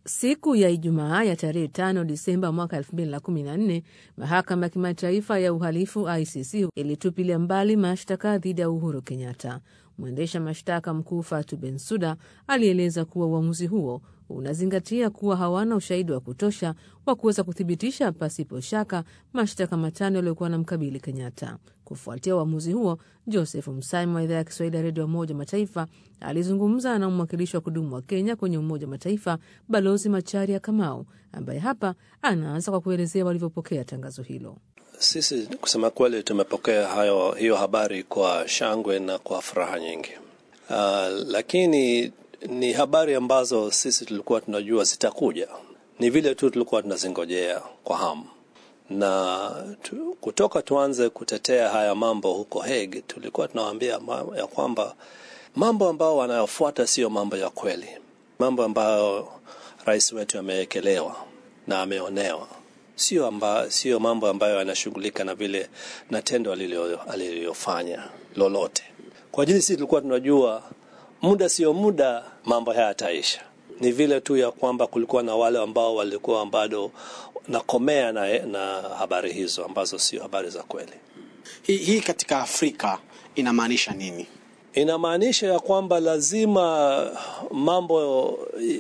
Siku ya Ijumaa ya tarehe 5 Disemba mwaka 2014 mahakama ya kimataifa ya uhalifu ICC ilitupilia mbali mashtaka dhidi ya Uhuru Kenyatta. Mwendesha mashtaka mkuu Fatu Bensuda alieleza kuwa uamuzi huo unazingatia kuwa hawana ushahidi wa kutosha wa kuweza kuthibitisha pasipo shaka mashtaka matano yaliyokuwa na mkabili Kenyatta. Kufuatia uamuzi huo, Joseph Msami wa idhaa ya Kiswahili ya redio ya Umoja Mataifa alizungumza na mwakilishi wa kudumu wa Kenya kwenye Umoja Mataifa, Balozi Macharia Kamau, ambaye hapa anaanza kwa kuelezea walivyopokea tangazo hilo. Sisi kusema kweli, tumepokea hayo hiyo habari kwa shangwe na kwa furaha nyingi. Uh, lakini ni habari ambazo sisi tulikuwa tunajua zitakuja, ni vile tu tulikuwa tunazingojea kwa hamu na tu, kutoka tuanze kutetea haya mambo huko Hague, tulikuwa tunawaambia ya kwamba mambo ambayo wanayofuata sio mambo ya kweli, mambo ambayo rais wetu amewekelewa na ameonewa, sio amba, sio mambo ambayo yanashughulika na vile na tendo alilofanya lolote. Kwa ajili sisi tulikuwa tunajua muda sio muda mambo haya yataisha. Ni vile tu ya kwamba kulikuwa na wale ambao walikuwa bado nakomea na, na habari hizo ambazo sio habari za kweli. Hii, hii katika Afrika inamaanisha nini? Inamaanisha ya kwamba lazima mambo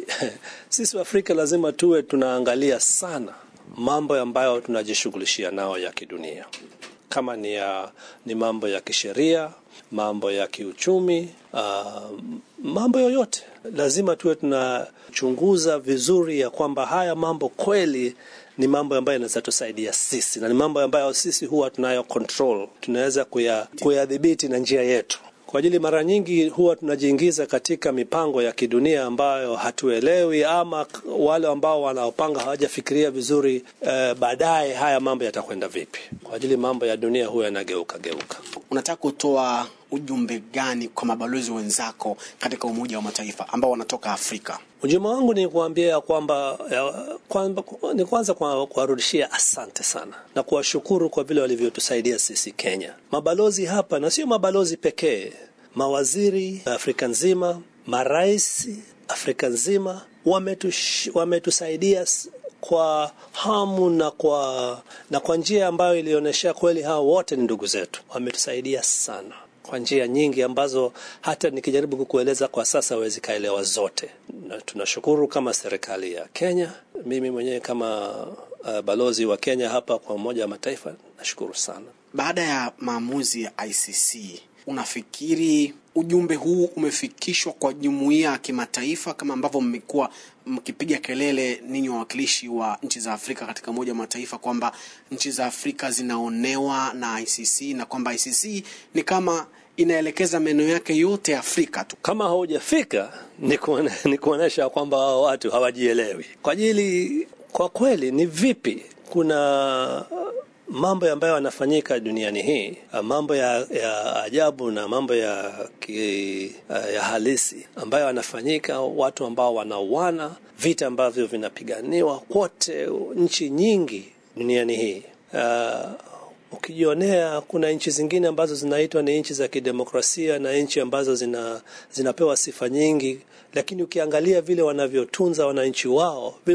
sisi Afrika lazima tuwe tunaangalia sana mambo ambayo tunajishughulishia nao ya kidunia, kama ni, ya, ni mambo ya kisheria, mambo ya kiuchumi, uh, mambo yoyote lazima tuwe tunachunguza vizuri ya kwamba haya mambo kweli ni mambo ambayo yanaweza tusaidia sisi na ni mambo ambayo sisi huwa tunayo control, tunaweza kuyadhibiti na njia yetu. Kwa ajili mara nyingi huwa tunajiingiza katika mipango ya kidunia ambayo hatuelewi, ama wale ambao wanaopanga hawajafikiria vizuri eh, baadaye haya mambo yatakwenda vipi. Kwa ajili mambo ya dunia huwa yanageuka geuka. Unataka kutoa ujumbe gani kwa mabalozi wenzako katika Umoja wa Mataifa ambao wanatoka Afrika? Ujumbe wangu ni kuambia kwamba kwamba ni kwanza kuwarudishia asante sana na kuwashukuru kwa vile walivyotusaidia sisi Kenya, mabalozi hapa, na sio mabalozi pekee, mawaziri Afrika nzima, marais Afrika nzima wametush, wametusaidia kwa hamu na kwa, na kwa njia ambayo ilionyesha kweli hao wote ni ndugu zetu, wametusaidia sana kwa njia nyingi ambazo hata nikijaribu kukueleza kwa sasa huwezi kaelewa zote. Na tunashukuru kama serikali ya Kenya, mimi mwenyewe kama uh, balozi wa Kenya hapa kwa Umoja wa Mataifa nashukuru sana. Baada ya maamuzi ya ICC, unafikiri ujumbe huu umefikishwa kwa jumuiya ya kimataifa kama ambavyo mmekuwa mkipiga kelele ninyi wawakilishi wa nchi za Afrika katika Umoja wa Mataifa kwamba nchi za Afrika zinaonewa na ICC na kwamba ICC ni kama inaelekeza meno yake yote Afrika tu. Kama haujafika ni kuonyesha kwamba hao watu hawajielewi. Kwa ajili kwa kweli ni vipi kuna mambo ambayo yanafanyika duniani hii, mambo ya, ya ajabu na mambo ya, ki, ya halisi ambayo yanafanyika, watu ambao wanauana, vita ambavyo vinapiganiwa kote nchi nyingi duniani hii. Uh, ukijionea kuna nchi zingine ambazo zinaitwa ni nchi za kidemokrasia na nchi ambazo zina, zinapewa sifa nyingi, lakini ukiangalia vile wanavyotunza wananchi wao, vile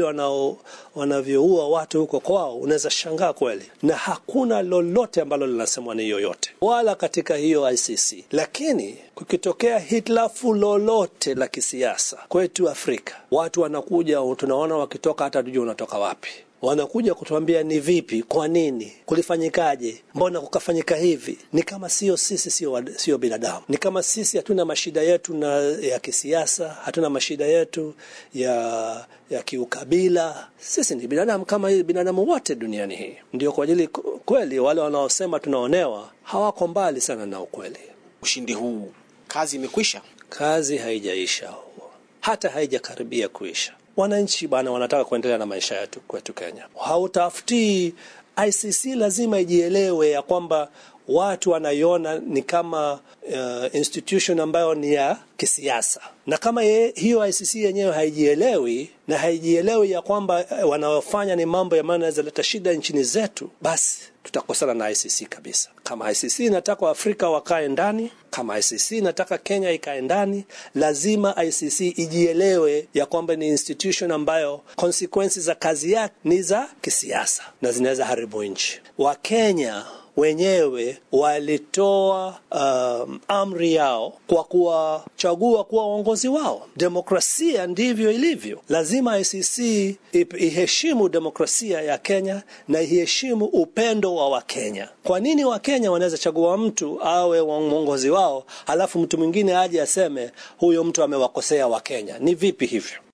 wanavyoua watu huko kwao, unaweza shangaa kweli, na hakuna lolote ambalo linasemwa ni yoyote wala katika hiyo ICC. Lakini kukitokea hitilafu lolote la kisiasa kwetu Afrika, watu wanakuja, tunaona wakitoka, hata tujue unatoka wapi wanakuja kutuambia ni vipi, kwa nini, kulifanyikaje, mbona kukafanyika hivi. Ni kama sio sisi, sio sio binadamu. Ni kama sisi hatuna mashida yetu na ya kisiasa, hatuna mashida yetu ya ya kiukabila. Sisi ni binadamu kama binadamu wote duniani hii. Ndio kwa ajili kweli, wale wanaosema tunaonewa hawako mbali sana na ukweli. Ushindi huu, kazi imekwisha? Kazi haijaisha, hata haijakaribia kuisha. Wananchi bana wanataka kuendelea na maisha yetu kwetu Kenya. Hautafutii ICC, lazima ijielewe ya kwamba watu wanaiona ni kama uh, institution ambayo ni ya kisiasa, na kama ye, hiyo ICC yenyewe haijielewi na haijielewi ya kwamba uh, wanaofanya ni mambo ambayo yanaweza leta shida nchini zetu, basi tutakosana na ICC kabisa. Kama ICC inataka Waafrika wakae ndani, kama ICC inataka Kenya ikae ndani, lazima ICC ijielewe ya kwamba ni institution ambayo consequences za kazi yake ni za kisiasa na zinaweza haribu nchi. Wakenya wenyewe walitoa um, amri yao kwa kuwachagua kuwa waongozi wao. Demokrasia ndivyo ilivyo. Lazima ICC iheshimu demokrasia ya Kenya na iheshimu upendo wa Wakenya. Kwa nini Wakenya wanaweza chagua mtu awe mwongozi wao, halafu mtu mwingine aje aseme huyo mtu amewakosea Wakenya? Ni vipi hivyo?